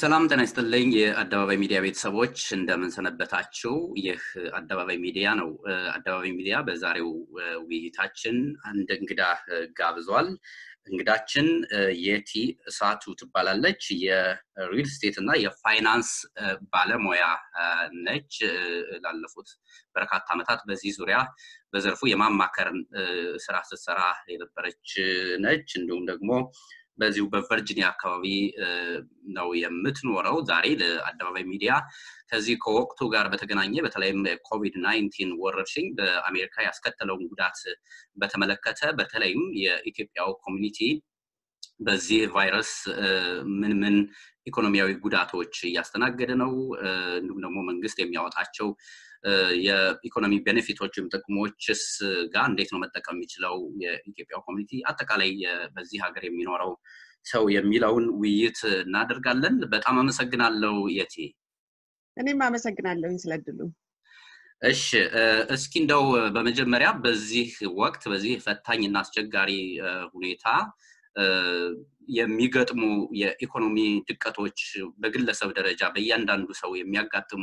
ሰላም ጤና ይስጥልኝ የአደባባይ ሚዲያ ቤተሰቦች እንደምንሰነበታችሁ። ይህ አደባባይ ሚዲያ ነው። አደባባይ ሚዲያ በዛሬው ውይይታችን አንድ እንግዳ ጋብዟል። እንግዳችን የቲ እሳቱ ትባላለች። የሪል ስቴት እና የፋይናንስ ባለሙያ ነች። ላለፉት በርካታ ዓመታት በዚህ ዙሪያ በዘርፉ የማማከር ስራ ስትሰራ የነበረች ነች። እንዲሁም ደግሞ በዚሁ በቨርጂኒያ አካባቢ ነው የምትኖረው። ዛሬ ለአደባባይ ሚዲያ ከዚህ ከወቅቱ ጋር በተገናኘ በተለይም ኮቪድ ናይንቲን ወረርሽኝ በአሜሪካ ያስከተለውን ጉዳት በተመለከተ በተለይም የኢትዮጵያው ኮሚኒቲ በዚህ ቫይረስ ምን ምን ኢኮኖሚያዊ ጉዳቶች እያስተናገደ ነው፣ እንዲሁም ደግሞ መንግስት የሚያወጣቸው የኢኮኖሚ ቤኔፊቶች ወይም ጥቅሞችስ ጋር እንዴት ነው መጠቀም የሚችለው የኢትዮጵያ ኮሚኒቲ አጠቃላይ በዚህ ሀገር የሚኖረው ሰው የሚለውን ውይይት እናደርጋለን። በጣም አመሰግናለሁ የቲ። እኔም አመሰግናለሁኝ ስለድሉ። እሺ እስኪ እንደው በመጀመሪያ በዚህ ወቅት በዚህ ፈታኝና አስቸጋሪ ሁኔታ የሚገጥሙ የኢኮኖሚ ድቀቶች በግለሰብ ደረጃ በእያንዳንዱ ሰው የሚያጋጥሙ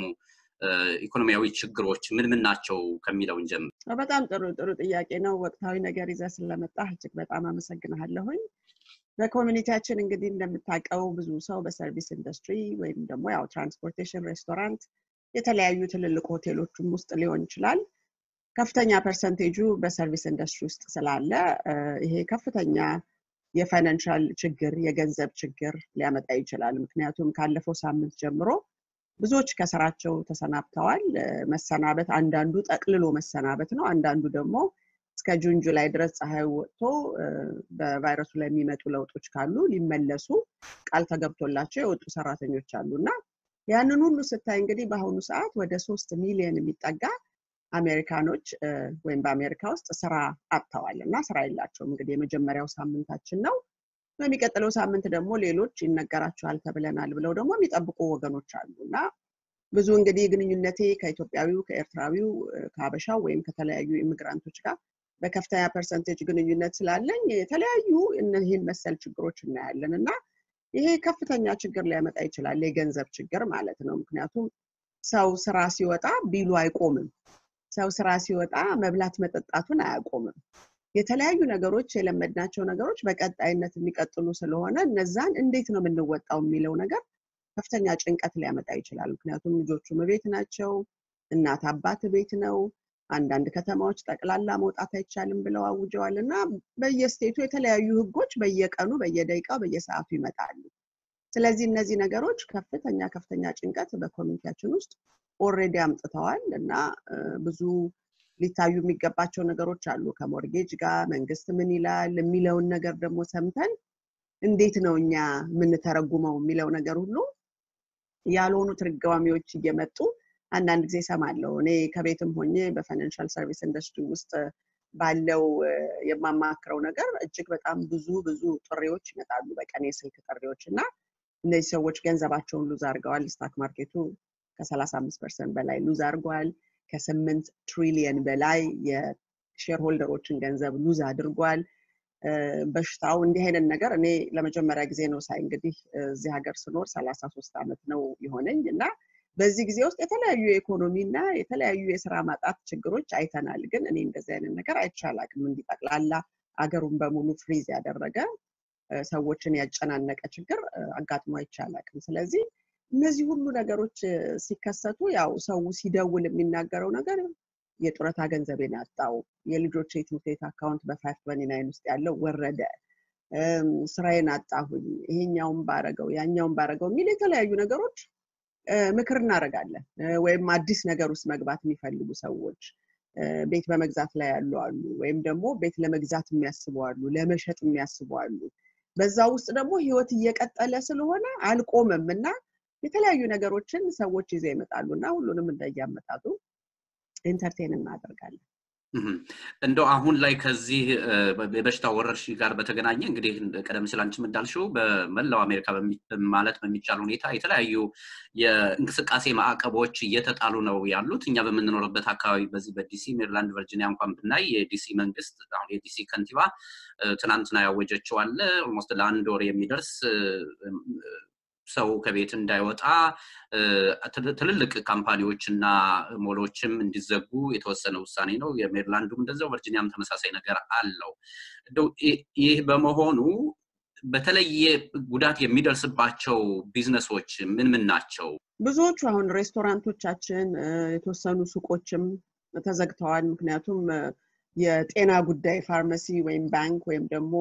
ኢኮኖሚያዊ ችግሮች ምን ምን ናቸው ከሚለውን ጀምር። በጣም ጥሩ ጥሩ ጥያቄ ነው። ወቅታዊ ነገር ይዘህ ስለመጣ እጅግ በጣም አመሰግንሃለሁኝ። በኮሚኒቲያችን እንግዲህ እንደምታውቀው ብዙ ሰው በሰርቪስ ኢንዱስትሪ ወይም ደግሞ ያው ትራንስፖርቴሽን፣ ሬስቶራንት፣ የተለያዩ ትልልቅ ሆቴሎችም ውስጥ ሊሆን ይችላል። ከፍተኛ ፐርሰንቴጁ በሰርቪስ ኢንዱስትሪ ውስጥ ስላለ ይሄ ከፍተኛ የፋይናንሻል ችግር የገንዘብ ችግር ሊያመጣ ይችላል። ምክንያቱም ካለፈው ሳምንት ጀምሮ ብዙዎች ከስራቸው ተሰናብተዋል። መሰናበት አንዳንዱ ጠቅልሎ መሰናበት ነው። አንዳንዱ ደግሞ እስከ ጁን ጁላይ ድረስ ፀሐይ ወጥቶ በቫይረሱ ላይ የሚመጡ ለውጦች ካሉ ሊመለሱ ቃል ተገብቶላቸው የወጡ ሰራተኞች አሉ እና ያንን ሁሉ ስታይ እንግዲህ በአሁኑ ሰዓት ወደ ሶስት ሚሊዮን የሚጠጋ አሜሪካኖች ወይም በአሜሪካ ውስጥ ስራ አጥተዋል እና ስራ የላቸውም። እንግዲህ የመጀመሪያው ሳምንታችን ነው። በሚቀጥለው ሳምንት ደግሞ ሌሎች ይነገራቸዋል ተብለናል ብለው ደግሞ የሚጠብቁ ወገኖች አሉ እና ብዙ እንግዲህ ግንኙነቴ ከኢትዮጵያዊው፣ ከኤርትራዊው፣ ከሀበሻው ወይም ከተለያዩ ኢሚግራንቶች ጋር በከፍተኛ ፐርሰንቴጅ ግንኙነት ስላለኝ የተለያዩ እነዚህን መሰል ችግሮች እናያለን እና ይሄ ከፍተኛ ችግር ሊያመጣ ይችላል፣ የገንዘብ ችግር ማለት ነው። ምክንያቱም ሰው ስራ ሲወጣ ቢሉ አይቆምም። ሰው ስራ ሲወጣ መብላት መጠጣቱን አያቆምም። የተለያዩ ነገሮች የለመድናቸው ነገሮች በቀጣይነት የሚቀጥሉ ስለሆነ እነዛን እንዴት ነው የምንወጣው የሚለው ነገር ከፍተኛ ጭንቀት ሊያመጣ ይችላል። ምክንያቱም ልጆቹም ቤት ናቸው፣ እናት አባት ቤት ነው። አንዳንድ ከተማዎች ጠቅላላ መውጣት አይቻልም ብለው አውጀዋል እና በየስቴቱ የተለያዩ ህጎች በየቀኑ በየደቂቃው በየሰዓቱ ይመጣሉ። ስለዚህ እነዚህ ነገሮች ከፍተኛ ከፍተኛ ጭንቀት በኮሚኒቲያችን ውስጥ ኦልሬዲ አምጥተዋል እና ብዙ ሊታዩ የሚገባቸው ነገሮች አሉ። ከሞርጌጅ ጋር መንግስት ምን ይላል የሚለውን ነገር ደግሞ ሰምተን እንዴት ነው እኛ የምንተረጉመው የሚለው ነገር ሁሉ ያልሆኑ ትርጓሜዎች እየመጡ አንዳንድ ጊዜ ሰማለሁ። እኔ ከቤትም ሆኜ በፋይናንሻል ሰርቪስ ኢንዱስትሪ ውስጥ ባለው የማማክረው ነገር እጅግ በጣም ብዙ ብዙ ጥሪዎች ይመጣሉ፣ በቀን የስልክ ጥሪዎች እና እነዚህ ሰዎች ገንዘባቸውን ሉዝ አድርገዋል። ስታክ ማርኬቱ ከሰላሳ አምስት ፐርሰንት በላይ ሉዝ አድርጓል። ከስምንት ትሪሊየን በላይ የሼር ሆልደሮችን ገንዘብ ሉዝ አድርጓል። በሽታው እንዲህ አይነት ነገር እኔ ለመጀመሪያ ጊዜ ነው ሳይ እንግዲህ እዚህ ሀገር ስኖር ሰላሳ ሶስት ዓመት ነው የሆነኝ እና በዚህ ጊዜ ውስጥ የተለያዩ የኢኮኖሚ እና የተለያዩ የስራ ማጣት ችግሮች አይተናል። ግን እኔ እንደዚህ አይነት ነገር አይቻላቅም። እንዲጠቅላላ አገሩን በሙሉ ፍሪዝ ያደረገ ሰዎችን ያጨናነቀ ችግር አጋጥሞ አይቻላቅም። ስለዚህ እነዚህ ሁሉ ነገሮች ሲከሰቱ ያው ሰው ሲደውል የሚናገረው ነገር የጡረታ ገንዘቤን አጣው፣ የልጆች የትምህርት ቤት አካውንት በፋይቭ ትወንቲ ናይን ውስጥ ያለው ወረደ፣ ስራዬን አጣሁኝ፣ ይሄኛውን ባረገው ያኛውን ባረገው የሚል የተለያዩ ነገሮች ምክር እናደርጋለን። ወይም አዲስ ነገር ውስጥ መግባት የሚፈልጉ ሰዎች ቤት በመግዛት ላይ ያሉ አሉ፣ ወይም ደግሞ ቤት ለመግዛት የሚያስቡ አሉ፣ ለመሸጥ የሚያስቡ አሉ። በዛ ውስጥ ደግሞ ህይወት እየቀጠለ ስለሆነ አልቆመም እና የተለያዩ ነገሮችን ሰዎች ይዘው ይመጣሉ እና ሁሉንም እንደያመጣጡ ኢንተርቴን እናደርጋለን። እንደው አሁን ላይ ከዚህ የበሽታ ወረርሽኝ ጋር በተገናኘ እንግዲህ ቀደም ሲል አንቺም እንዳልሽው በመላው አሜሪካ ማለት በሚቻል ሁኔታ የተለያዩ የእንቅስቃሴ ማዕቀቦች እየተጣሉ ነው ያሉት። እኛ በምንኖርበት አካባቢ በዚህ በዲሲ ሜሪላንድ፣ ቨርጂኒያ እንኳን ብናይ የዲሲ መንግስት አሁን የዲሲ ከንቲባ ትናንትና ያወጀችው አለ ኦልሞስት ለአንድ ወር የሚደርስ ሰው ከቤት እንዳይወጣ ትልልቅ ካምፓኒዎች እና ሞሎችም እንዲዘጉ የተወሰነ ውሳኔ ነው። የሜሪላንዱም እንደዚያው፣ ቨርጂኒያም ተመሳሳይ ነገር አለው። ይህ በመሆኑ በተለየ ጉዳት የሚደርስባቸው ቢዝነሶች ምን ምን ናቸው? ብዙዎቹ አሁን ሬስቶራንቶቻችን፣ የተወሰኑ ሱቆችም ተዘግተዋል። ምክንያቱም የጤና ጉዳይ ፋርማሲ ወይም ባንክ ወይም ደግሞ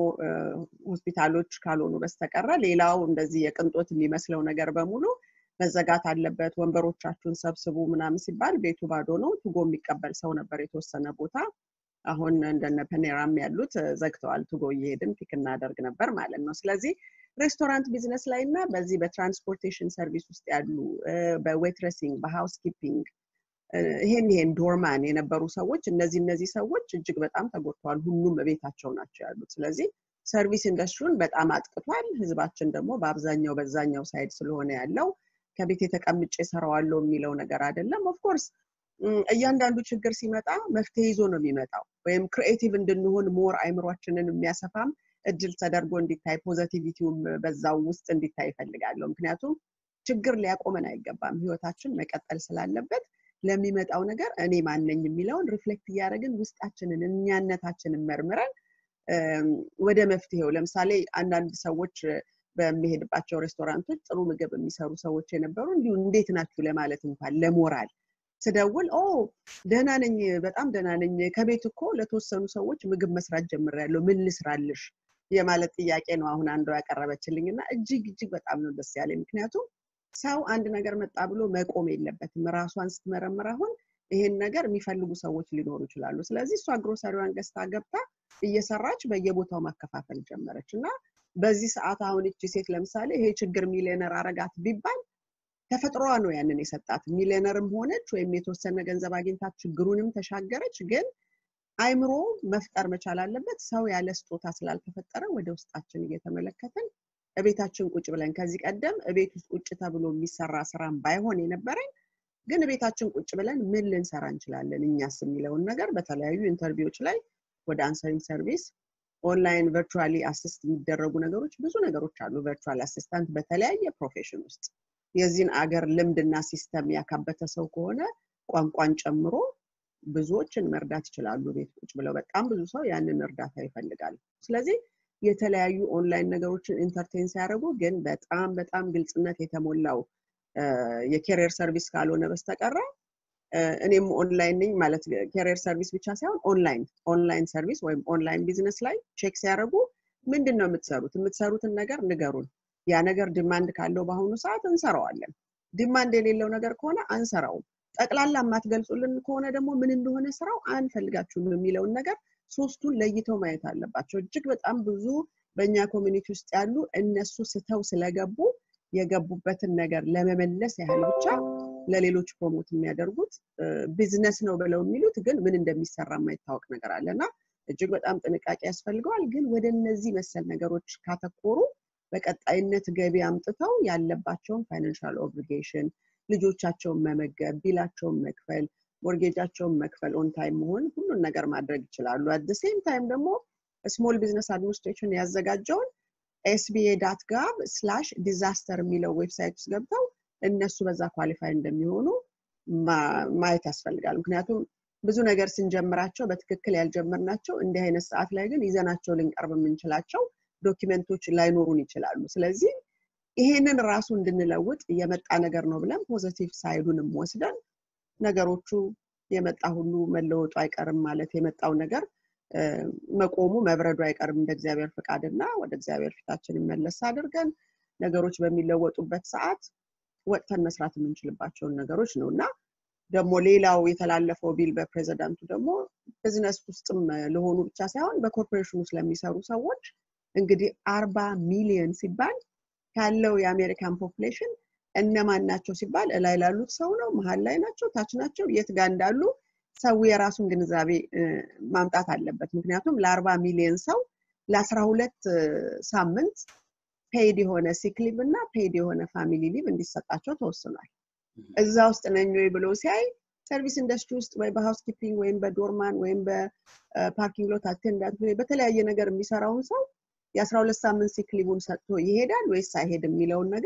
ሆስፒታሎች ካልሆኑ በስተቀረ ሌላው እንደዚህ የቅንጦት የሚመስለው ነገር በሙሉ መዘጋት አለበት። ወንበሮቻችሁን ሰብስቡ ምናምን ሲባል ቤቱ ባዶ ነው። ቱጎ የሚቀበል ሰው ነበር የተወሰነ ቦታ። አሁን እንደነ ፐኔራም ያሉት ዘግተዋል። ቱጎ እየሄድን ፒክ እናደርግ ነበር ማለት ነው። ስለዚህ ሬስቶራንት ቢዝነስ ላይ እና በዚህ በትራንስፖርቴሽን ሰርቪስ ውስጥ ያሉ በዌትረሲንግ በሃውስ ኪፒንግ ይሄን ይሄን ዶርማን የነበሩ ሰዎች እነዚህ እነዚህ ሰዎች እጅግ በጣም ተጎድተዋል። ሁሉም ቤታቸው ናቸው ያሉት። ስለዚህ ሰርቪስ ኢንዱስትሪውን በጣም አጥቅቷል። ህዝባችን ደግሞ በአብዛኛው በዛኛው ሳይድ ስለሆነ ያለው ከቤት የተቀምጬ ሰራዋለሁ የሚለው ነገር አይደለም። ኦፍኮርስ እያንዳንዱ ችግር ሲመጣ መፍትሄ ይዞ ነው የሚመጣው። ወይም ክሪኤቲቭ እንድንሆን ሞር አይምሯችንን የሚያሰፋም እድል ተደርጎ እንዲታይ ፖዘቲቪቲውም በዛው ውስጥ እንዲታይ ይፈልጋለሁ። ምክንያቱም ችግር ሊያቆመን አይገባም። ህይወታችን መቀጠል ስላለበት ለሚመጣው ነገር እኔ ማነኝ የሚለውን ሪፍሌክት እያደረግን ውስጣችንን እኛነታችንን መርምረን ወደ መፍትሄው ለምሳሌ አንዳንድ ሰዎች በሚሄድባቸው ሬስቶራንቶች ጥሩ ምግብ የሚሰሩ ሰዎች የነበሩ እንዲሁ እንዴት ናችሁ ለማለት እንኳን ለሞራል ስደውል ኦ ደህና ነኝ፣ በጣም ደህና ነኝ፣ ከቤት እኮ ለተወሰኑ ሰዎች ምግብ መስራት ጀምሬያለሁ፣ ምን ልስራልሽ የማለት ጥያቄ ነው አሁን አንዷ ያቀረበችልኝ እና እጅግ እጅግ በጣም ነው ደስ ያለኝ። ምክንያቱም ሰው አንድ ነገር መጣ ብሎ መቆም የለበትም። ራሷን ስትመረምር አሁን ይሄን ነገር የሚፈልጉ ሰዎች ሊኖሩ ይችላሉ። ስለዚህ እሷ ግሮሰሪዋን ገዝታ ገብታ እየሰራች በየቦታው ማከፋፈል ጀመረች እና በዚህ ሰዓት አሁን እቺ ሴት ለምሳሌ ይሄ ችግር ሚሊዮነር አረጋት ቢባል ተፈጥሮዋ ነው ያንን የሰጣት። ሚሊዮነርም ሆነች ወይም የተወሰነ ገንዘብ አግኝታ ችግሩንም ተሻገረች። ግን አይምሮ መፍጠር መቻል አለበት። ሰው ያለ ስጦታ ስላልተፈጠረ ወደ ውስጣችን እየተመለከትን እቤታችን ቁጭ ብለን ከዚህ ቀደም እቤት ውስጥ ቁጭ ተብሎ የሚሰራ ስራም ባይሆን የነበረኝ ግን እቤታችን ቁጭ ብለን ምን ልንሰራ እንችላለን እኛስ የሚለውን ነገር በተለያዩ ኢንተርቪዎች ላይ ወደ አንሰሪንግ ሰርቪስ ኦንላይን ቨርቹዋሊ አሲስት የሚደረጉ ነገሮች ብዙ ነገሮች አሉ። ቨርቹዋል አሲስታንት በተለያየ ፕሮፌሽን ውስጥ የዚህን አገር ልምድና ሲስተም ያካበተ ሰው ከሆነ ቋንቋን ጨምሮ ብዙዎችን መርዳት ይችላሉ። ቤት ቁጭ ብለው በጣም ብዙ ሰው ያንን እርዳታ ይፈልጋል። ስለዚህ የተለያዩ ኦንላይን ነገሮችን ኢንተርቴን ሲያደርጉ ግን በጣም በጣም ግልጽነት የተሞላው የኬሪየር ሰርቪስ ካልሆነ በስተቀረ እኔም ኦንላይን ነኝ ማለት ኬሪየር ሰርቪስ ብቻ ሳይሆን ኦንላይን ኦንላይን ሰርቪስ ወይም ኦንላይን ቢዝነስ ላይ ቼክ ሲያደርጉ ምንድን ነው የምትሰሩት? የምትሰሩትን ነገር ንገሩን። ያ ነገር ዲማንድ ካለው በአሁኑ ሰዓት እንሰራዋለን። ዲማንድ የሌለው ነገር ከሆነ አንሰራውም። ጠቅላላ የማትገልጹልን ከሆነ ደግሞ ምን እንደሆነ ስራው አንፈልጋችሁም የሚለውን ነገር ሶስቱን ለይተው ማየት አለባቸው። እጅግ በጣም ብዙ በእኛ ኮሚኒቲ ውስጥ ያሉ እነሱ ስተው ስለገቡ የገቡበትን ነገር ለመመለስ ያህል ብቻ ለሌሎች ፕሮሞት የሚያደርጉት ቢዝነስ ነው ብለው የሚሉት ግን ምን እንደሚሰራ የማይታወቅ ነገር አለ እና እጅግ በጣም ጥንቃቄ ያስፈልገዋል። ግን ወደ እነዚህ መሰል ነገሮች ካተኮሩ በቀጣይነት ገቢ አምጥተው ያለባቸውን ፋይናንሻል ኦብሊጌሽን ልጆቻቸውን መመገብ፣ ቢላቸውን መክፈል፣ ሞርጌጃቸውን መክፈል፣ ኦን ታይም መሆን ሁሉን ነገር ማድረግ ይችላሉ። አት ሴም ታይም ደግሞ ስሞል ቢዝነስ አድሚኒስትሬሽን ያዘጋጀውን ኤስቢኤ ዳት ጋብ ስላሽ ዲዛስተር የሚለው ዌብሳይት ውስጥ ገብተው እነሱ በዛ ኳሊፋይ እንደሚሆኑ ማየት ያስፈልጋል። ምክንያቱም ብዙ ነገር ስንጀምራቸው በትክክል ያልጀመርናቸው እንዲህ አይነት ሰዓት ላይ ግን ይዘናቸው ልንቀርብ የምንችላቸው ዶኪመንቶች ላይኖሩን ይችላሉ። ስለዚህ ይሄንን ራሱ እንድንለውጥ የመጣ ነገር ነው ብለን ፖዘቲቭ ሳይዱንም ወስደን ነገሮቹ የመጣ ሁሉ መለወጡ አይቀርም ማለት የመጣው ነገር መቆሙ መብረዱ አይቀርም እንደ እግዚአብሔር ፍቃድ እና ወደ እግዚአብሔር ፊታችንን መለስ አድርገን ነገሮች በሚለወጡበት ሰዓት ወጥተን መስራት የምንችልባቸውን ነገሮች ነው እና ደግሞ ሌላው የተላለፈው ቢል በፕሬዚዳንቱ ደግሞ ቢዝነስ ውስጥም ለሆኑ ብቻ ሳይሆን በኮርፖሬሽን ውስጥ ለሚሰሩ ሰዎች እንግዲህ አርባ ሚሊዮን ሲባል ካለው የአሜሪካን ፖፕሌሽን እነማን ናቸው ሲባል እላይ ላሉት ሰው ነው፣ መሀል ላይ ናቸው፣ ታች ናቸው፣ የት ጋር እንዳሉ ሰው የራሱን ግንዛቤ ማምጣት አለበት። ምክንያቱም ለአርባ ሚሊዮን ሰው ለአስራ ሁለት ሳምንት ፔይድ የሆነ ሲክ ሊቭ እና ፔይድ የሆነ ፋሚሊ ሊቭ እንዲሰጣቸው ተወስኗል። እዛ ውስጥ ነኝ ወይ ብሎ ሲያይ ሰርቪስ ኢንዱስትሪ ውስጥ ወይ በሃውስ ኪፒንግ ወይም በዶርማን ወይም በፓርኪንግ ሎት አቴንዳንት ወይ በተለያየ ነገር የሚሰራውን ሰው የአስራ ሁለት ሳምንት ሲክ ሊቡን ሰጥቶ ይሄዳል ወይስ አይሄድም የሚለውን ነገር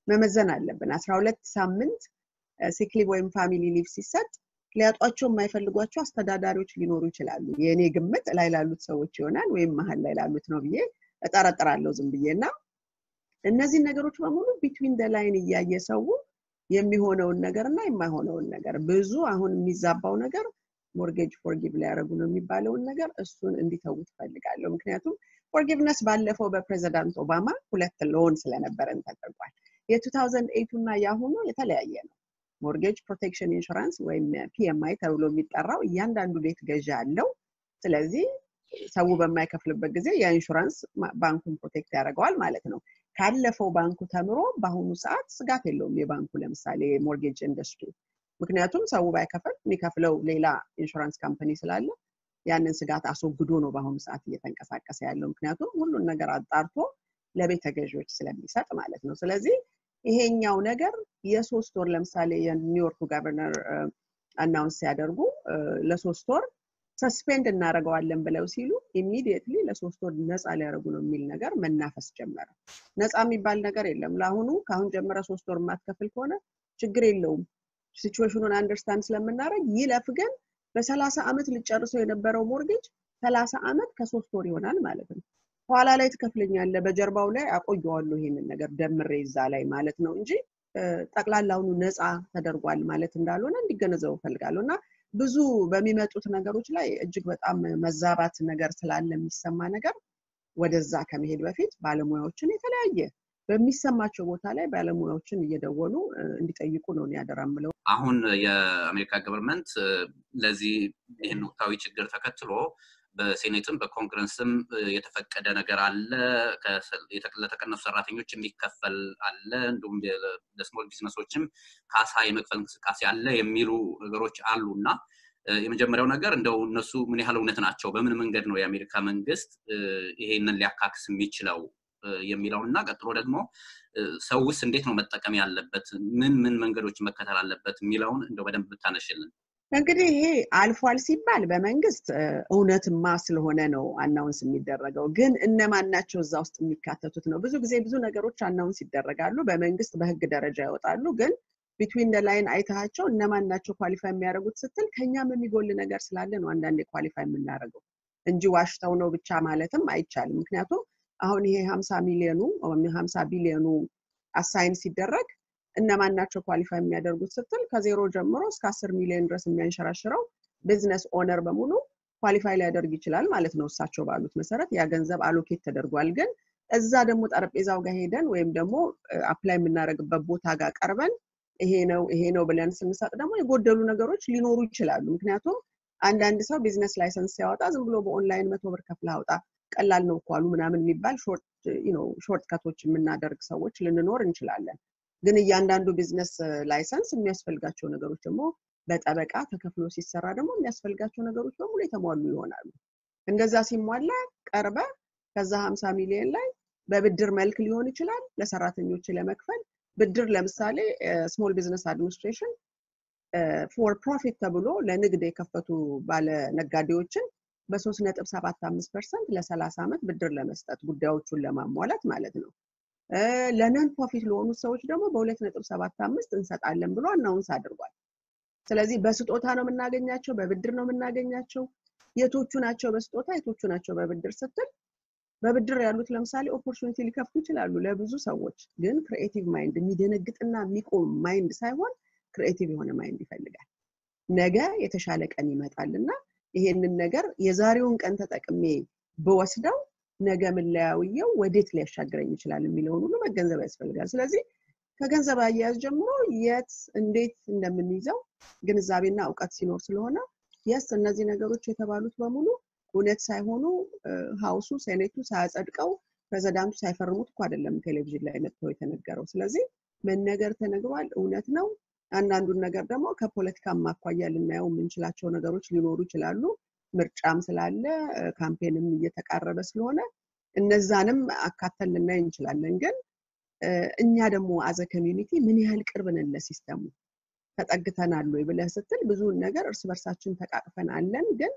መመዘን አለብን። አስራ ሁለት ሳምንት ሲክሊቭ ወይም ፋሚሊ ሊቭ ሲሰጥ ሊያጧቸው የማይፈልጓቸው አስተዳዳሪዎች ሊኖሩ ይችላሉ። የእኔ ግምት ላይ ላሉት ሰዎች ይሆናል ወይም መሀል ላይ ላሉት ነው ብዬ እጠረጥራለሁ ዝም ብዬ እና እነዚህን ነገሮች በሙሉ ቢትዊን ደ ላይን እያየ ሰው የሚሆነውን ነገር እና የማይሆነውን ነገር ብዙ አሁን የሚዛባው ነገር ሞርጌጅ ፎርጊቭ ሊያደርጉ ነው የሚባለውን ነገር እሱን እንዲተዉ ትፈልጋለሁ። ምክንያቱም ፎርጊቭነስ ባለፈው በፕሬዚዳንት ኦባማ ሁለት ሎን ስለነበረን ተደርጓል። የ2008 እና የአሁኑ የተለያየ ነው። ሞርጌጅ ፕሮቴክሽን ኢንሹራንስ ወይም ፒኤምአይ ተብሎ የሚጠራው እያንዳንዱ ቤት ገዢ አለው። ስለዚህ ሰው በማይከፍልበት ጊዜ የኢንሹራንስ ባንኩን ፕሮቴክት ያደርገዋል ማለት ነው። ካለፈው ባንኩ ተምሮ በአሁኑ ሰዓት ስጋት የለውም የባንኩ ለምሳሌ የሞርጌጅ ኢንዱስትሪ ምክንያቱም ሰው ባይከፍል የሚከፍለው ሌላ ኢንሹራንስ ካምፓኒ ስላለ ያንን ስጋት አስወግዶ ነው በአሁኑ ሰዓት እየተንቀሳቀሰ ያለው። ምክንያቱም ሁሉን ነገር አጣርቶ ለቤተ ገዢዎች ስለሚሰጥ ማለት ነው። ስለዚህ ይሄኛው ነገር የሶስት ወር ለምሳሌ የኒውዮርኩ ጋቨርነር አናውንስ ሲያደርጉ ለሶስት ወር ሰስፔንድ እናደርገዋለን ብለው ሲሉ ኢሚዲየትሊ ለሶስት ወር ነፃ ሊያደርጉ ነው የሚል ነገር መናፈስ ጀመረ። ነፃ የሚባል ነገር የለም። ለአሁኑ ከአሁን ጀምረ ሶስት ወር የማትከፍል ከሆነ ችግር የለውም ሲቹዌሽኑን አንደርስታንድ ስለምናደርግ ይለፍ ግን በሰላሳ ዓመት ልጨርሰው የነበረው ሞርጌጅ ሰላሳ ዓመት ከሶስት ወር ይሆናል ማለት ነው። ኋላ ላይ ትከፍለኛለ በጀርባው ላይ አቆየዋለሁ ይሄንን ነገር ደምሬ እዛ ላይ ማለት ነው እንጂ ጠቅላላውኑ ነፃ ተደርጓል ማለት እንዳልሆነ እንዲገነዘቡ ፈልጋለሁ እና ብዙ በሚመጡት ነገሮች ላይ እጅግ በጣም መዛባት ነገር ስላለ የሚሰማ ነገር ወደዛ ከመሄድ በፊት ባለሙያዎችን የተለያየ በሚሰማቸው ቦታ ላይ ባለሙያዎችን እየደወሉ እንዲጠይቁ ነው ያደራ ምለው። አሁን የአሜሪካ ገቨርንመንት ለዚህ ይህን ወቅታዊ ችግር ተከትሎ በሴኔትም በኮንግረስም የተፈቀደ ነገር አለ። ለተቀነሱ ሰራተኞች የሚከፈል አለ። እንዲሁም ለስሞል ቢዝነሶችም ካሳ የመክፈል እንቅስቃሴ አለ የሚሉ ነገሮች አሉ እና የመጀመሪያው ነገር እንደው እነሱ ምን ያህል እውነት ናቸው? በምን መንገድ ነው የአሜሪካ መንግስት ይሄንን ሊያካክስ የሚችለው የሚለውን እና ቀጥሎ ደግሞ ሰውስ እንዴት ነው መጠቀም ያለበት? ምን ምን መንገዶች መከተል አለበት የሚለውን እንደው በደንብ ብታነሽልን። እንግዲህ ይሄ አልፏል ሲባል በመንግስት እውነትማ ስለሆነ ነው አናውንስ የሚደረገው። ግን እነማን ናቸው እዛ ውስጥ የሚካተቱት ነው። ብዙ ጊዜ ብዙ ነገሮች አናውንስ ይደረጋሉ፣ በመንግስት በህግ ደረጃ ይወጣሉ። ግን ቢትዊን ደ ላይን አይተሃቸው እነማን ናቸው ኳሊፋይ የሚያደርጉት ስትል ከኛም የሚጎል ነገር ስላለ ነው አንዳንዴ ኳሊፋይ የምናደርገው እንጂ ዋሽተው ነው ብቻ ማለትም አይቻልም። ምክንያቱም አሁን ይሄ ሀምሳ ሚሊዮኑ ሀምሳ ቢሊዮኑ አሳይን ሲደረግ እነማን ናቸው ኳሊፋይ የሚያደርጉት ስትል ከዜሮ ጀምሮ እስከ አስር ሚሊዮን ድረስ የሚያንሸራሽረው ቢዝነስ ኦነር በሙሉ ኳሊፋይ ሊያደርግ ይችላል ማለት ነው። እሳቸው ባሉት መሰረት ያ ገንዘብ አሎኬት ተደርጓል። ግን እዛ ደግሞ ጠረጴዛው ጋር ሄደን ወይም ደግሞ አፕላይ የምናደርግበት ቦታ ጋር ቀርበን ይሄ ነው ይሄ ነው ብለን ስንሰጥ ደግሞ የጎደሉ ነገሮች ሊኖሩ ይችላሉ። ምክንያቱም አንዳንድ ሰው ቢዝነስ ላይሰንስ ሲያወጣ ዝም ብሎ በኦንላይን መቶ ብር ከፍለህ አውጣ ቀላል ነው እኮ አሉ ምናምን የሚባል ሾርት ከቶች የምናደርግ ሰዎች ልንኖር እንችላለን። ግን እያንዳንዱ ቢዝነስ ላይሰንስ የሚያስፈልጋቸው ነገሮች ደግሞ በጠበቃ ተከፍሎ ሲሰራ ደግሞ የሚያስፈልጋቸው ነገሮች በሙሉ የተሟሉ ይሆናሉ። እንደዛ ሲሟላ ቀርበ ከዛ ሀምሳ ሚሊዮን ላይ በብድር መልክ ሊሆን ይችላል ለሰራተኞች ለመክፈል ብድር ለምሳሌ ስሞል ቢዝነስ አድሚኒስትሬሽን ፎር ፕሮፊት ተብሎ ለንግድ የከፈቱ ባለ ነጋዴዎችን በሶስት ነጥብ ሰባት አምስት ፐርሰንት ለሰላሳ ዓመት ብድር ለመስጠት ጉዳዮቹን ለማሟላት ማለት ነው። ለነን ፕሮፊት ለሆኑ ሰዎች ደግሞ በሁለት ነጥብ ሰባት አምስት እንሰጣለን ብሎ አናውንስ አድርጓል። ስለዚህ በስጦታ ነው የምናገኛቸው፣ በብድር ነው የምናገኛቸው። የቶቹ ናቸው በስጦታ የቶቹ ናቸው በብድር ስትል በብድር ያሉት ለምሳሌ ኦፖርቹኒቲ ሊከፍቱ ይችላሉ ለብዙ ሰዎች። ግን ክሪኤቲቭ ማይንድ የሚደነግጥና የሚቆም ማይንድ ሳይሆን ክሪኤቲቭ የሆነ ማይንድ ይፈልጋል። ነገ የተሻለ ቀን ይመጣል እና ይሄንን ነገር የዛሬውን ቀን ተጠቅሜ ብወስደው ነገ ምለያውየው ወዴት ሊያሻግረኝ ይችላል የሚለውን ሁሉ መገንዘብ ያስፈልጋል። ስለዚህ ከገንዘብ አያያዝ ጀምሮ የት እንዴት እንደምንይዘው ግንዛቤና እውቀት ሲኖር ስለሆነ የስ እነዚህ ነገሮች የተባሉት በሙሉ እውነት ሳይሆኑ ሀውሱ ሴኔቱ ሳያጸድቀው ፕሬዚዳንቱ ሳይፈርሙት እኮ አይደለም ቴሌቪዥን ላይ መጥተው የተነገረው። ስለዚህ መነገር ተነግሯል፣ እውነት ነው። አንዳንዱን ነገር ደግሞ ከፖለቲካ ማኳያ ልናየው የምንችላቸው ነገሮች ሊኖሩ ይችላሉ። ምርጫም ስላለ ካምፔንም እየተቃረበ ስለሆነ እነዛንም አካተን ልናይ እንችላለን። ግን እኛ ደግሞ አዘ ኮሚዩኒቲ ምን ያህል ቅርብ ነን ለሲስተሙ ተጠግተናል ወይ ብለህ ስትል ብዙውን ነገር እርስ በርሳችን ተቃቅፈን አለን። ግን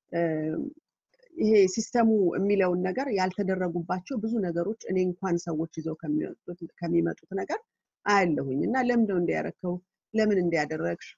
ይሄ ሲስተሙ የሚለውን ነገር ያልተደረጉባቸው ብዙ ነገሮች እኔ እንኳን ሰዎች ይዘው ከሚመጡት ነገር አያለሁኝ እና ለምን ነው እንዲያረከው ለምን እንዲያደረግሽ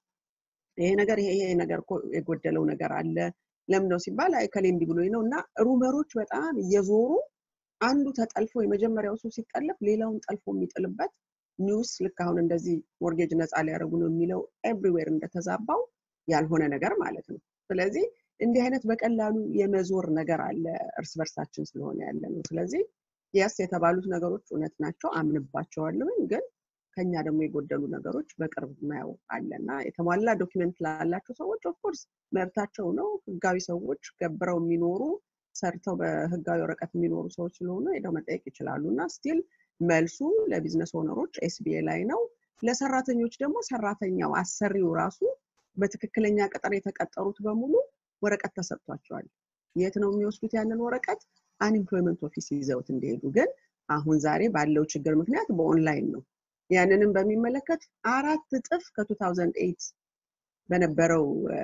ይሄ ነገር ይሄ ይሄ ነገር እኮ የጎደለው ነገር አለ ለምን ነው ሲባል አይ ከሌ እንዲህ ብሎኝ ነው እና ሩመሮች በጣም እየዞሩ አንዱ ተጠልፎ የመጀመሪያው ሰው ሲጠለፍ ሌላውን ጠልፎ የሚጥልበት ኒውስ ልክ አሁን እንደዚህ ሞርጌጅ ነፃ ሊያደርጉ ነው የሚለው ኤቭሪዌር እንደተዛባው ያልሆነ ነገር ማለት ነው። ስለዚህ እንዲህ አይነት በቀላሉ የመዞር ነገር አለ እርስ በርሳችን ስለሆነ ያለ ነው። ስለዚህ የስ የተባሉት ነገሮች እውነት ናቸው፣ አምንባቸዋለሁኝ። ግን ከኛ ደግሞ የጎደሉ ነገሮች በቅርብ ማየው አለና የተሟላ ዶኪመንት ላላቸው ሰዎች ኦፍኮርስ መብታቸው ነው። ህጋዊ ሰዎች ገብረው የሚኖሩ ሰርተው በህጋዊ ወረቀት የሚኖሩ ሰዎች ስለሆኑ ሄደው መጠየቅ ይችላሉ እና ስቲል መልሱ ለቢዝነስ ኦነሮች ኤስቢኤ ላይ ነው። ለሰራተኞች ደግሞ ሰራተኛው አሰሪው ራሱ በትክክለኛ ቅጥር የተቀጠሩት በሙሉ ወረቀት ተሰጥቷቸዋል። የት ነው የሚወስዱት ያንን ወረቀት? አንኤምፕሎይመንት ኦፊስ ይዘውት እንዲሄዱ። ግን አሁን ዛሬ ባለው ችግር ምክንያት በኦንላይን ነው። ያንንም በሚመለከት አራት እጥፍ ከ2008 በነበረው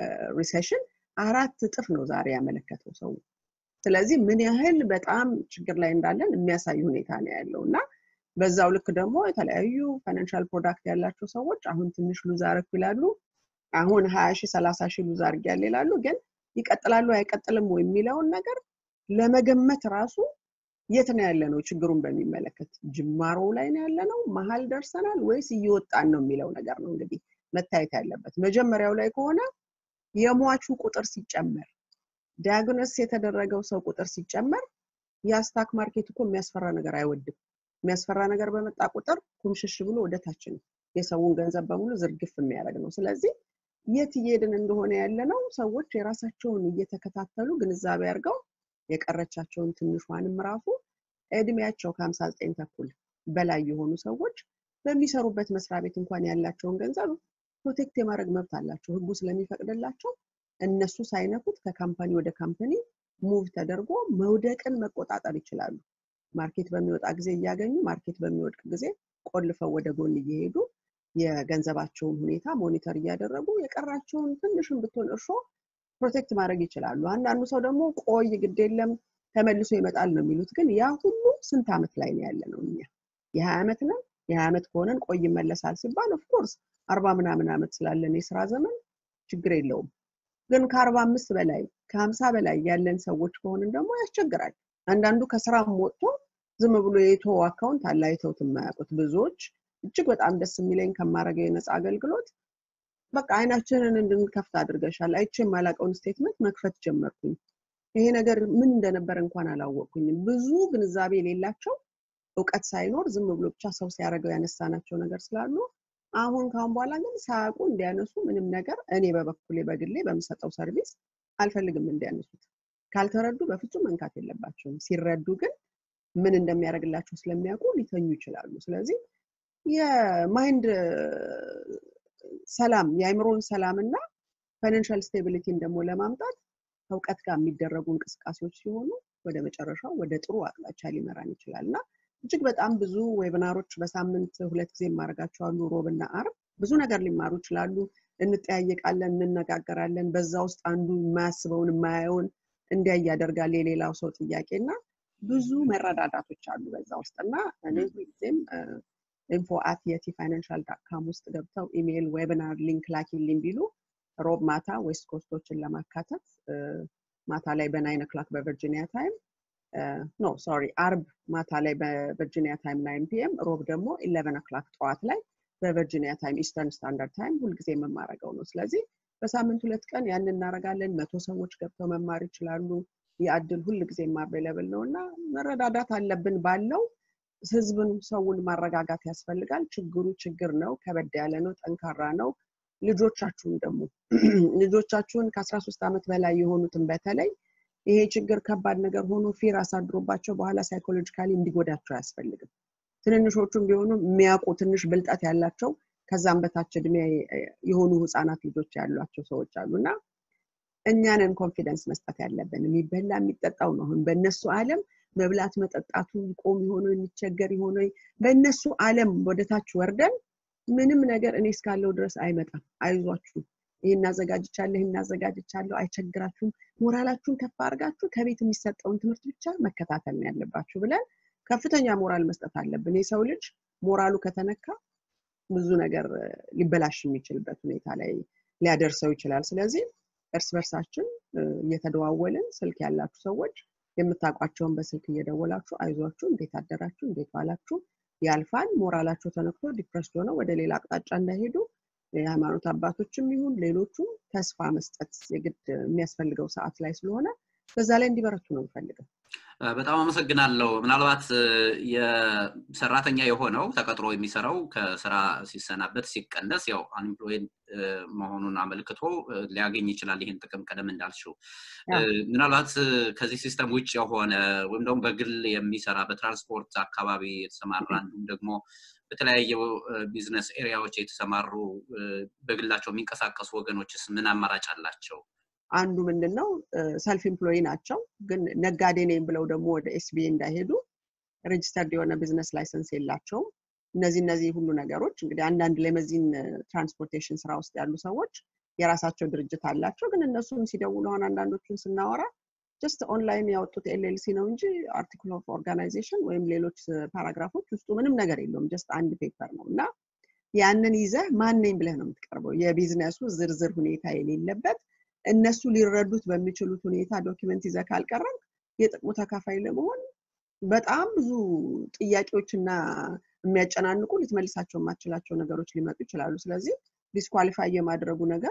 ሪሴሽን አራት እጥፍ ነው ዛሬ ያመለከተው ሰው። ስለዚህ ምን ያህል በጣም ችግር ላይ እንዳለን የሚያሳይ ሁኔታ ነው ያለው እና በዛው ልክ ደግሞ የተለያዩ ፋይናንሻል ፕሮዳክት ያላቸው ሰዎች አሁን ትንሽ ሉዝ አረኩ ይላሉ። አሁን ሀያ ሺህ ሰላሳ ሺህ ሉዝ አድርጊያለሁ ይላሉ። ግን ይቀጥላሉ አይቀጥልም ወይ የሚለውን ነገር ለመገመት ራሱ የት ነው ያለ ነው ችግሩን በሚመለከት ጅማሮ ላይ ነው ያለ ነው መሀል ደርሰናል ወይስ እየወጣን ነው የሚለው ነገር ነው እንግዲህ መታየት ያለበት። መጀመሪያው ላይ ከሆነ የሟቹ ቁጥር ሲጨመር ዲያግኖስ የተደረገው ሰው ቁጥር ሲጨመር የስታክ ማርኬት እኮ የሚያስፈራ ነገር አይወድም። የሚያስፈራ ነገር በመጣ ቁጥር ኩምሽሽ ብሎ ወደ ታች ነው የሰውን ገንዘብ በሙሉ ዝርግፍ የሚያደርግ ነው። ስለዚህ የት እየሄድን እንደሆነ ያለ ነው ሰዎች የራሳቸውን እየተከታተሉ ግንዛቤ አድርገው የቀረቻቸውን ትንሿንም ራሱ እድሜያቸው ከሀምሳ ዘጠኝ ተኩል በላይ የሆኑ ሰዎች በሚሰሩበት መስሪያ ቤት እንኳን ያላቸውን ገንዘብ ፕሮቴክት የማድረግ መብት አላቸው ህጉ ስለሚፈቅድላቸው እነሱ ሳይነኩት ከካምፓኒ ወደ ካምፓኒ ሙቭ ተደርጎ መውደቅን መቆጣጠር ይችላሉ። ማርኬት በሚወጣ ጊዜ እያገኙ ማርኬት በሚወድቅ ጊዜ ቆልፈው ወደ ጎን እየሄዱ የገንዘባቸውን ሁኔታ ሞኒተር እያደረጉ የቀራቸውን ትንሽን ብትሆን እርሾ ፕሮቴክት ማድረግ ይችላሉ። አንዳንዱ ሰው ደግሞ ቆይ ግድ የለም ተመልሶ ይመጣል ነው የሚሉት። ግን ያ ሁሉ ስንት ዓመት ላይ ነው ያለ ነው እኛ የሀያ ዓመት ነን። የሀያ ዓመት ከሆነን ቆይ ይመለሳል ሲባል ኦፍኮርስ አርባ ምናምን ዓመት ስላለን የስራ ዘመን ችግር የለውም። ግን ከአርባ አምስት በላይ ከሀምሳ በላይ ያለን ሰዎች ከሆንን ደግሞ ያስቸግራል። አንዳንዱ ከስራም ወጥቶ ዝም ብሎ የቶ አካውንት አለ አይተውት የማያውቁት ብዙዎች። እጅግ በጣም ደስ የሚለኝ ከማድረገው የነፃ አገልግሎት በቃ አይናችንን እንድንከፍት አድርገሻል። አይቼ የማላውቀውን ስቴትመንት መክፈት ጀመርኩኝ። ይሄ ነገር ምን እንደነበረ እንኳን አላወቅኩኝም። ብዙ ግንዛቤ የሌላቸው እውቀት ሳይኖር ዝም ብሎ ብቻ ሰው ሲያደርገው ያነሳናቸው ነገር ስላሉ አሁን ካሁን በኋላ ግን ሳያውቁ እንዲያነሱ ምንም ነገር እኔ በበኩሌ በግሌ በምሰጠው ሰርቪስ አልፈልግም እንዲያነሱት። ካልተረዱ በፍጹም መንካት የለባቸውም። ሲረዱ ግን ምን እንደሚያደርግላቸው ስለሚያውቁ ሊተኙ ይችላሉ። ስለዚህ የማይንድ ሰላም የአይምሮን ሰላም እና ፋይናንሻል ስቴቢሊቲን ደግሞ ለማምጣት ከእውቀት ጋር የሚደረጉ እንቅስቃሴዎች ሲሆኑ ወደ መጨረሻው ወደ ጥሩ አቅጣጫ ሊመራን ይችላል እና እጅግ በጣም ብዙ ዌብናሮች በሳምንት ሁለት ጊዜ የማደርጋቸው አሉ። ሮብ እና አርብ ብዙ ነገር ሊማሩ ይችላሉ። እንጠያየቃለን፣ እንነጋገራለን። በዛ ውስጥ አንዱ የማያስበውን የማያየውን እንዲያ ያደርጋል የሌላው ሰው ጥያቄ እና ብዙ መረዳዳቶች አሉ በዛ ውስጥ እና እኔ ሁልጊዜም ኢንፎ አት የቲ ፋይናንሻል ዳትካም ውስጥ ገብተው ኢሜይል፣ ዌብናር ሊንክ ላኪልኝ ቢሉ ሮብ ማታ ዌስት ኮስቶችን ለማካተት ማታ ላይ በናይን ኦክላክ በቨርጂኒያ ታይም ኖ ሶሪ አርብ ማታ ላይ በቨርጂኒያ ታይም ናይን ፒኤም ሮብ ደግሞ ኢሌቨን ኦክላክ ጠዋት ላይ በቨርጂኒያ ታይም ኢስተርን ስታንዳርድ ታይም ሁልጊዜ የምማረገው ነው። ስለዚህ በሳምንት ሁለት ቀን ያን እናደርጋለን። መቶ ሰዎች ገብተው መማር ይችላሉ። የአድል ሁል ጊዜም አቬለብል ነው እና መረዳዳት አለብን ባለው ህዝብን ሰውን ማረጋጋት ያስፈልጋል። ችግሩ ችግር ነው፣ ከበድ ያለ ነው፣ ጠንካራ ነው። ልጆቻችሁን ደግሞ ልጆቻችሁን ከአስራ ሶስት ዓመት በላይ የሆኑትን በተለይ ይሄ ችግር ከባድ ነገር ሆኖ ፊር አሳድሮባቸው በኋላ ሳይኮሎጂካሊ እንዲጎዳቸው አያስፈልግም። ትንንሾቹም ቢሆኑ የሚያውቁ ትንሽ ብልጠት ያላቸው ከዛም በታች እድሜ የሆኑ ህፃናት ልጆች ያሏቸው ሰዎች አሉ እና እኛንን ኮንፊደንስ መስጠት ያለብን የሚበላ የሚጠጣው ነው። አሁን በእነሱ ዓለም መብላት መጠጣቱ ይቆም የሆነ የሚቸገር የሆነ በእነሱ ዓለም ወደታች ወርደን ምንም ነገር እኔ እስካለው ድረስ አይመጣም፣ አይዟችሁ፣ ይህ እናዘጋጅቻለሁ፣ ይህ እናዘጋጅቻለሁ፣ አይቸግራችሁም፣ ሞራላችሁን ከፍ አድርጋችሁ ከቤት የሚሰጠውን ትምህርት ብቻ መከታተል ነው ያለባችሁ ብለን ከፍተኛ ሞራል መስጠት አለብን። የሰው ልጅ ሞራሉ ከተነካ ብዙ ነገር ሊበላሽ የሚችልበት ሁኔታ ላይ ሊያደርሰው ይችላል። ስለዚህ እርስ በርሳችን እየተደዋወልን ስልክ ያላችሁ ሰዎች የምታውቋቸውን በስልክ እየደወላችሁ አይዟችሁ፣ እንዴት አደራችሁ፣ እንዴት ዋላችሁ፣ ያልፋል፣ ሞራላቸው ተነክቶ ዲፕረስድ ሆነው ወደ ሌላ አቅጣጫ እንዳይሄዱ የሃይማኖት አባቶችም ይሁን ሌሎቹም ተስፋ መስጠት የግድ የሚያስፈልገው ሰዓት ላይ ስለሆነ በዛ ላይ እንዲበረቱ ነው የምፈልገው። በጣም አመሰግናለሁ። ምናልባት የሰራተኛ የሆነው ተቀጥሮ የሚሰራው ከስራ ሲሰናበት ሲቀነስ ያው አንኤምፕሎይድ መሆኑን አመልክቶ ሊያገኝ ይችላል ይህን ጥቅም ቀደም እንዳልሽው። ምናልባት ከዚህ ሲስተም ውጭ የሆነ ወይም ደግሞ በግል የሚሰራ በትራንስፖርት አካባቢ የተሰማራ እንዲሁም ደግሞ በተለያየ ቢዝነስ ኤሪያዎች የተሰማሩ በግላቸው የሚንቀሳቀሱ ወገኖችስ ምን አማራጭ አላቸው? አንዱ ምንድን ነው ሰልፍ ኤምፕሎይ ናቸው፣ ግን ነጋዴ ነኝ ብለው ደግሞ ወደ ኤስቢኤ እንዳይሄዱ ሬጅስተርድ የሆነ ቢዝነስ ላይሰንስ የላቸውም። እነዚህ እነዚህ ሁሉ ነገሮች እንግዲህ አንዳንድ ሌመዚን ትራንስፖርቴሽን ስራ ውስጥ ያሉ ሰዎች የራሳቸው ድርጅት አላቸው፣ ግን እነሱም ሲደውሉ አሁን አንዳንዶቹን ስናወራ ጀስት ኦንላይን ያወጡት ኤልኤልሲ ነው እንጂ አርቲክል ኦፍ ኦርጋናይዜሽን ወይም ሌሎች ፓራግራፎች ውስጡ ምንም ነገር የለውም። ጀስት አንድ ፔፐር ነው እና ያንን ይዘህ ማን ነኝ ብለህ ነው የምትቀርበው። የቢዝነሱ ዝርዝር ሁኔታ የሌለበት እነሱ ሊረዱት በሚችሉት ሁኔታ ዶኪመንት ይዘህ ካልቀረብ የጥቅሙ ተካፋይ ለመሆን በጣም ብዙ ጥያቄዎችና የሚያጨናንቁ ልትመልሳቸው የማትችላቸው ነገሮች ሊመጡ ይችላሉ። ስለዚህ ዲስኳሊፋይ የማድረጉ ነገር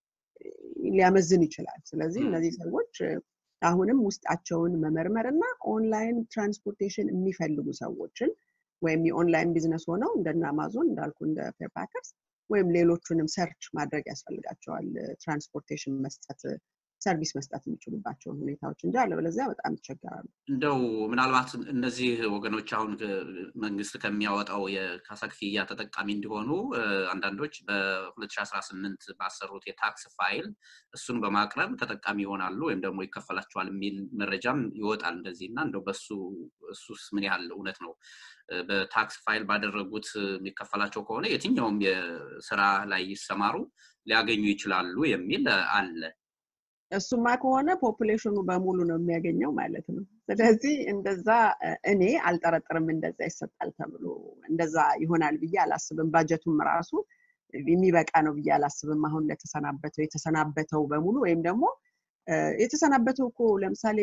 ሊያመዝን ይችላል። ስለዚህ እነዚህ ሰዎች አሁንም ውስጣቸውን መመርመር እና ኦንላይን ትራንስፖርቴሽን የሚፈልጉ ሰዎችን ወይም የኦንላይን ቢዝነስ ሆነው እንደነ አማዞን እንዳልኩ እንደ ፌርፓከርስ ወይም ሌሎቹንም ሰርች ማድረግ ያስፈልጋቸዋል። ትራንስፖርቴሽን መስጠት ሰርቪስ መስጠት የሚችሉባቸውን ሁኔታዎች እንጂ አለበለዚያ በጣም ይቸገራሉ። እንደው ምናልባት እነዚህ ወገኖች አሁን መንግስት ከሚያወጣው የካሳ ክፍያ ተጠቃሚ እንዲሆኑ አንዳንዶች በ2018 ባሰሩት የታክስ ፋይል እሱን በማቅረብ ተጠቃሚ ይሆናሉ ወይም ደግሞ ይከፈላቸዋል የሚል መረጃም ይወጣል እንደዚህ እና እንደው በሱ እሱስ ምን ያህል እውነት ነው? በታክስ ፋይል ባደረጉት የሚከፈላቸው ከሆነ የትኛውም የስራ ላይ ይሰማሩ ሊያገኙ ይችላሉ የሚል አለ። እሱማ ከሆነ ፖፑሌሽኑ በሙሉ ነው የሚያገኘው ማለት ነው። ስለዚህ እንደዛ እኔ አልጠረጥርም እንደዛ ይሰጣል ተብሎ እንደዛ ይሆናል ብዬ አላስብም። ባጀቱም ራሱ የሚበቃ ነው ብዬ አላስብም። አሁን ለተሰናበተው የተሰናበተው በሙሉ ወይም ደግሞ የተሰናበተው እኮ ለምሳሌ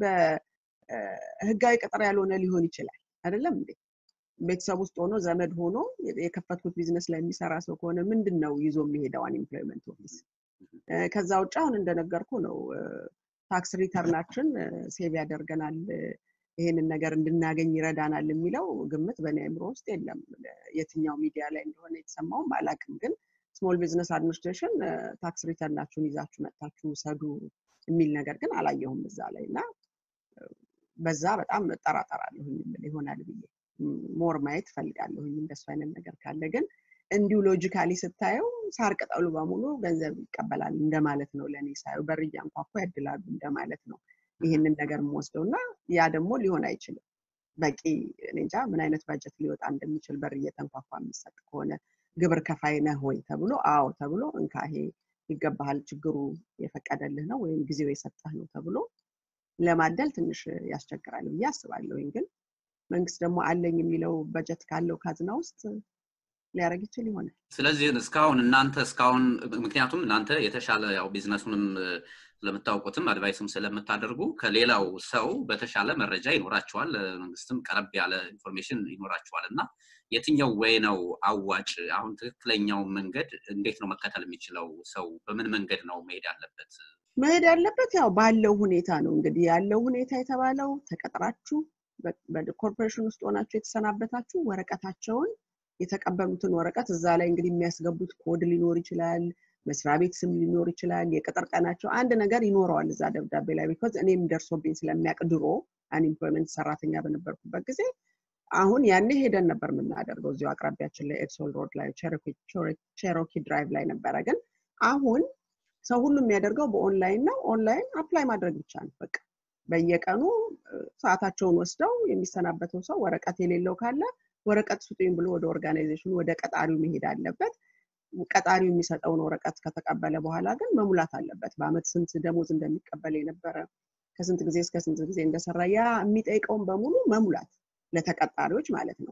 በህጋዊ ቅጥር ያልሆነ ሊሆን ይችላል አይደለም እንዴ? ቤተሰብ ውስጥ ሆኖ ዘመድ ሆኖ የከፈትኩት ቢዝነስ ላይ የሚሰራ ሰው ከሆነ ምንድን ነው ይዞ የሚሄደው አንኢምፕሎይመንት ኦፊስ? ከዛ ውጭ አሁን እንደነገርኩ ነው ታክስ ሪተርናችን ሴቭ ያደርገናል፣ ይሄንን ነገር እንድናገኝ ይረዳናል የሚለው ግምት በእኔ አእምሮ ውስጥ የለም። የትኛው ሚዲያ ላይ እንደሆነ የተሰማውም አላውቅም። ግን ስሞል ቢዝነስ አድሚኒስትሬሽን ታክስ ሪተርናችሁን ይዛችሁ መጥታችሁ ውሰዱ የሚል ነገር ግን አላየሁም እዛ ላይ እና በዛ በጣም እጠራጠራለሁኝ ይሆናል ብዬ ሞር ማየት እፈልጋለሁኝ እንደሱ አይነት ነገር ካለ ግን እንዲሁ ሎጂካሊ ስታየው ሳር ቅጠሉ በሙሉ ገንዘብ ይቀበላል እንደማለት ነው። ለእኔ ሳየው በር እያንኳኳ ያድላሉ እንደማለት ነው ይህንን ነገር የምወስደው እና ያ ደግሞ ሊሆን አይችልም። በቂ እኔ እንጃ ምን አይነት ባጀት ሊወጣ እንደሚችል በር እየተንኳኳ የሚሰጥ ከሆነ ግብር ከፋይ ነህ ወይ ተብሎ አዎ ተብሎ እንካ ይሄ ይገባሃል፣ ችግሩ የፈቀደልህ ነው ወይም ጊዜው የሰጠህ ነው ተብሎ ለማደል ትንሽ ያስቸግራል ብዬ አስባለሁኝ። ግን መንግስት ደግሞ አለኝ የሚለው በጀት ካለው ካዝና ውስጥ ሊያደርግ ይችል ይሆናል። ስለዚህ እስካሁን እናንተ እስካሁን ምክንያቱም እናንተ የተሻለ ያው ቢዝነሱንም ስለምታውቁትም አድቫይስም ስለምታደርጉ ከሌላው ሰው በተሻለ መረጃ ይኖራቸዋል፣ መንግስትም ቀረብ ያለ ኢንፎርሜሽን ይኖራቸዋል እና የትኛው ወይ ነው አዋጭ? አሁን ትክክለኛው መንገድ እንዴት ነው መከተል የሚችለው ሰው? በምን መንገድ ነው መሄድ ያለበት? መሄድ ያለበት ያው ባለው ሁኔታ ነው። እንግዲህ ያለው ሁኔታ የተባለው ተቀጥራችሁ በኮርፖሬሽን ውስጥ ሆናችሁ የተሰናበታችሁ ወረቀታቸውን የተቀበሉትን ወረቀት እዛ ላይ እንግዲህ የሚያስገቡት ኮድ ሊኖር ይችላል፣ መስሪያ ቤት ስም ሊኖር ይችላል፣ የቅጥር ቀናቸው አንድ ነገር ይኖረዋል እዛ ደብዳቤ ላይ ቢኮዝ እኔም ደርሶብኝ ስለሚያውቅ ድሮ አንኢምፕሎይመንት ሰራተኛ በነበርኩበት ጊዜ አሁን ያኔ ሄደን ነበር የምናደርገው እዚሁ አቅራቢያችን ላይ ኤድሶል ሮድ ላይ ቼሮኪ ድራይቭ ላይ ነበረ። ግን አሁን ሰው ሁሉ የሚያደርገው በኦንላይን ነው። ኦንላይን አፕላይ ማድረግ ብቻ ነው በቃ በየቀኑ ሰዓታቸውን ወስደው የሚሰናበተው ሰው ወረቀት የሌለው ካለ ወረቀት ስጡኝ ብሎ ወደ ኦርጋናይዜሽኑ ወደ ቀጣሪው መሄድ አለበት። ቀጣሪው የሚሰጠውን ወረቀት ከተቀበለ በኋላ ግን መሙላት አለበት። በአመት ስንት ደሞዝ እንደሚቀበል የነበረ ከስንት ጊዜ እስከ ስንት ጊዜ እንደሰራ ያ የሚጠይቀውን በሙሉ መሙላት ለተቀጣሪዎች ማለት ነው።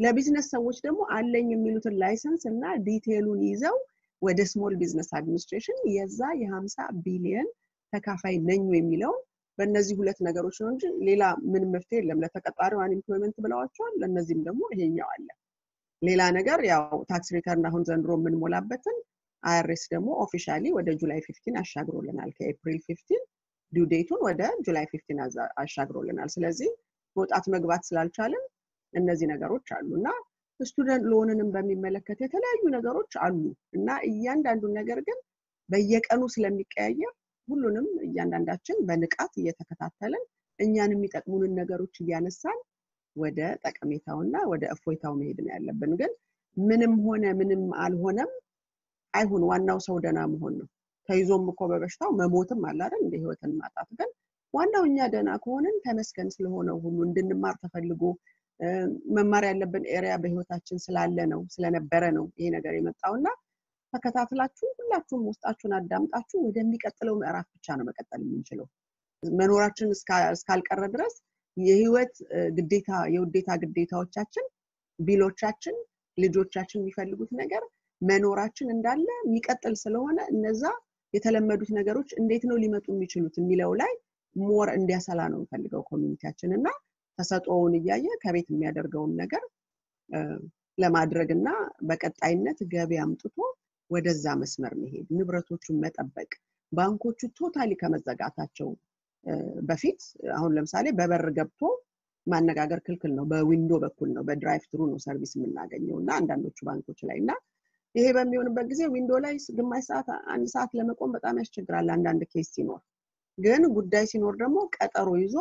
ለቢዝነስ ሰዎች ደግሞ አለኝ የሚሉትን ላይሰንስ እና ዲቴሉን ይዘው ወደ ስሞል ቢዝነስ አድሚኒስትሬሽን የዛ የሀምሳ ቢሊየን ተካፋይ ነኝ የሚለውን በእነዚህ ሁለት ነገሮች ነው እንጂ ሌላ ምንም መፍትሄ የለም። ለተቀጣሪው አንኤምፕሎይመንት ብለዋቸዋል። ለእነዚህም ደግሞ ይሄኛው አለ። ሌላ ነገር ያው ታክስ ሪተርን አሁን ዘንድሮ የምንሞላበትን አይአርኤስ ደግሞ ኦፊሻሊ ወደ ጁላይ ፊፍቲን አሻግሮልናል። ከኤፕሪል ፊፍቲን ዲው ዴቱን ወደ ጁላይ ፊፍቲን አሻግሮልናል። ስለዚህ መውጣት መግባት ስላልቻልን እነዚህ ነገሮች አሉ እና ስቱደንት ሎንንም በሚመለከት የተለያዩ ነገሮች አሉ እና እያንዳንዱን ነገር ግን በየቀኑ ስለሚቀያየር ሁሉንም እያንዳንዳችን በንቃት እየተከታተልን እኛን የሚጠቅሙንን ነገሮች እያነሳን ወደ ጠቀሜታውና ወደ እፎይታው መሄድ ነው ያለብን። ግን ምንም ሆነ ምንም አልሆነም አይሁን፣ ዋናው ሰው ደህና መሆን ነው። ተይዞም እኮ በበሽታው መሞትም አለ አይደል? እንደ ህይወትን ማጣት። ግን ዋናው እኛ ደህና ከሆንን ተመስገን ስለሆነው ሁሉ እንድንማር ተፈልጎ መማር ያለብን ኤሪያ በህይወታችን ስላለ ነው ስለነበረ ነው ይሄ ነገር የመጣው እና ተከታትላችሁ ሁላችሁም ውስጣችሁን አዳምጣችሁ ወደሚቀጥለው ምዕራፍ ብቻ ነው መቀጠል የምንችለው። መኖራችን እስካልቀረ ድረስ የህይወት ግዴታ የውዴታ ግዴታዎቻችን፣ ቢሎቻችን፣ ልጆቻችን የሚፈልጉት ነገር መኖራችን እንዳለ የሚቀጥል ስለሆነ እነዛ የተለመዱት ነገሮች እንዴት ነው ሊመጡ የሚችሉት የሚለው ላይ ሞር እንዲያሰላ ነው የምፈልገው ኮሚኒቲያችን እና ተሰጥኦውን እያየ ከቤት የሚያደርገውን ነገር ለማድረግ እና በቀጣይነት ገቢ አምጥቶ ወደዛ መስመር መሄድ፣ ንብረቶቹን መጠበቅ፣ ባንኮቹ ቶታሊ ከመዘጋታቸው በፊት አሁን ለምሳሌ በበር ገብቶ ማነጋገር ክልክል ነው። በዊንዶ በኩል ነው፣ በድራይቭ ትሩ ነው ሰርቪስ የምናገኘው እና አንዳንዶቹ ባንኮች ላይ እና ይሄ በሚሆንበት ጊዜ ዊንዶ ላይ ግማሽ ሰዓት አንድ ሰዓት ለመቆም በጣም ያስቸግራል። አንዳንድ ኬስ ሲኖር ግን ጉዳይ ሲኖር ደግሞ ቀጠሮ ይዞ